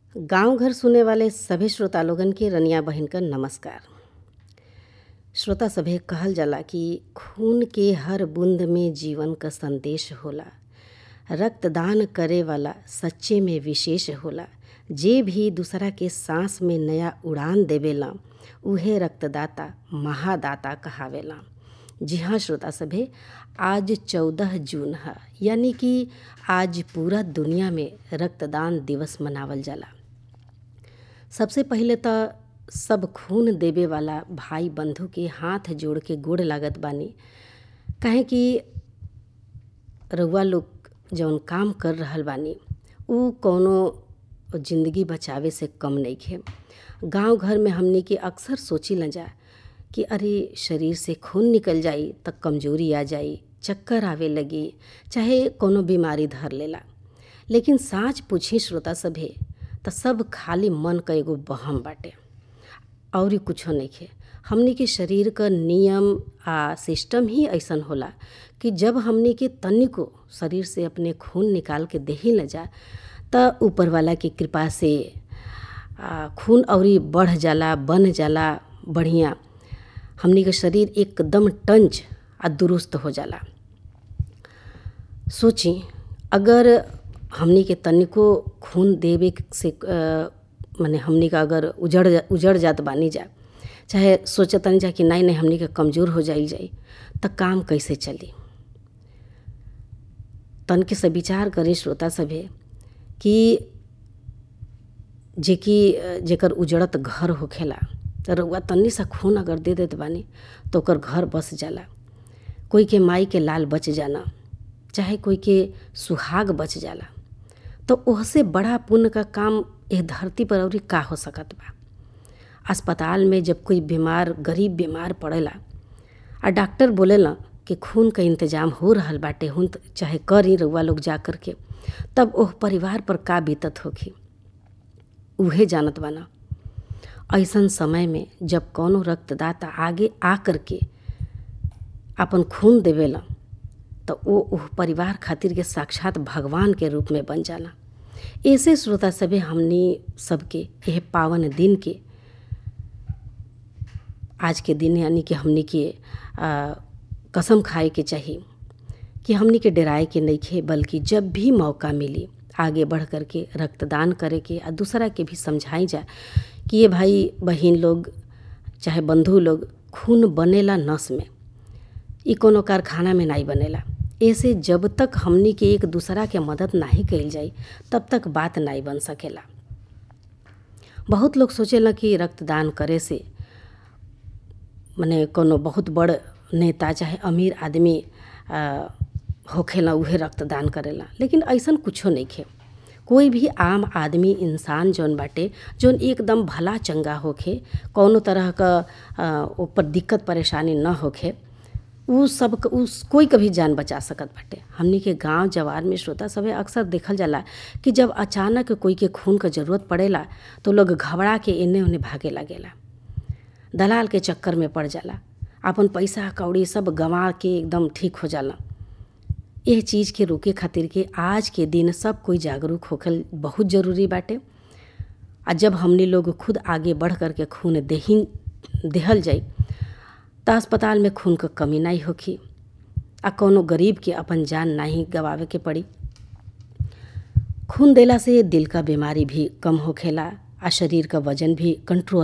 गांव घर सुने वाले सभे श्रोता लोगन के रनिया बहिन क नमस्कार श्रोता सभे कहल जाला कि खून के हर बूंद में जीवन क संदेश होला रक्तदान करे वाला सच्चे में विशेष होला जे भी दूसरा के सांस में नया उड़ान देवेला उहे रक्तदाता महादाता कहावेला जी हाँ श्रोता सभे आज चौदह जून है यानी कि आज पूरा दुनिया में रक्तदान दिवस मनावल जाला सबसे पहिले तो सब खून देवे वाला भाई बंधु के हाथ जोड़ के गोड़ लागत बानी काहे कि रउआ लोग जौन काम कर रहल बानी उ कौनो जिंदगी बचावे से कम नइखे गांव घर में हमनी के अक्सर सोची न जा कि अरे शरीर से खून निकल जाई त कमजोरी आ जाई चक्कर आवे लगी चाहे कोनो बीमारी धर लेला लेकिन साँच पूछी श्रोता सभे त सब खाली मन क एगो बहम बाटे और कुछो नइखे हमनी के शरीर क नियम आ सिस्टम ही ऐसन होला कि जब हमनी के तनिको शरीर से अपने खून निकाल के देही न जा त ऊपर वाला की कृपा से आ, खून औरी बढ़ जाला बन जाला बढ़िया हमनी के शरीर एकदम टंच आ दुरुस्त हो जाला सोची अगर हमनी के तनिको खून देवे से माने हमनी का अगर उजड़ उजड़ जात बानी जा चाहे सोचतनी जा कि नहीं नहीं हमनी के कमज़ोर हो जाइल जाई त काम कैसे चली तन के से विचार करी श्रोता सभे कि जेकि जेकर उजड़त घर होखेला त रउआ तन्नी सा खून अगर दे देत बानी तो ओकर घर बस जाला कोई के माई के लाल बच जाना चाहे कोई के सुहाग बच जाला तो ओहसे बड़ा पुण्य का काम एह धरती पर अउरी का हो सकत बा अस्पताल में जब कोई बीमार गरीब बीमार पड़ेला आ डॉक्टर बोलेला कि खून का इंतजाम हो रहल बाटे हुन चाहे करी रउआ लोग जा कर के तब ओह परिवार पर का बीतत होखी उहे जानत बाना ऐसन समय में जब कौनो रक्तदाता आगे आ कर के अपन खून देवेला तो वो उह परिवार खातिर के साक्षात भगवान के रूप में बन जाला ऐसे श्रोता सभे हमनी सबके यह पावन दिन के आज के दिन यानी कि हमनी के आ, कसम खाए के चाहिए कि हमनी के डराए के नइखे बल्कि जब भी मौका मिली आगे बढ़ कर के रक्तदान करे के आ दूसरा के भी समझाई जा कि ये भाई बहन लोग चाहे बंधु लोग खून बनेला नस में ई कोनो कारखाना में नहीं बनेला ऐसे जब तक हमनी के एक दूसरा के मदद नहीं कइल जाई तब तक बात नहीं बन सकेला बहुत लोग सोचेला कि रक्तदान करे से मने कोनो बहुत बड़ नेता चाहे अमीर आदमी होखेला उहे रक्तदान करेला लेकिन ऐसन कुछो नइखे कोई भी आम आदमी इंसान जौन बाटे जौन एकदम भला चंगा होखे कौनो तरह क ऊपर दिक्कत परेशानी न होखे उ सब उ कोई कभी जान बचा सकत बाटे हमनी के गांव जवार में श्रोता सभे अक्सर देखल जाला कि जब अचानक कोई के खून क जरूरत पड़ेला तो लोग घबरा के एने ओने भागे लागेला दलाल के चक्कर में पड़ जाला अपन पैसा कौड़ी सब गंवा के एकदम ठीक हो जाला यह चीज़ के रोके खातिर के आज के दिन सब कोई जागरूक होखल बहुत ज़रूरी बाटे आ जब हमने लोग खुद आगे बढ़ कर के खून देही देहल जाई त अस्पताल में खून क कमी नहीं होखी आ कोनो गरीब के अपन जान नहीं गवावे के पड़ी खून देला से दिल का बीमारी भी कम होखेला आ शरीर का वजन भी कंट्रोल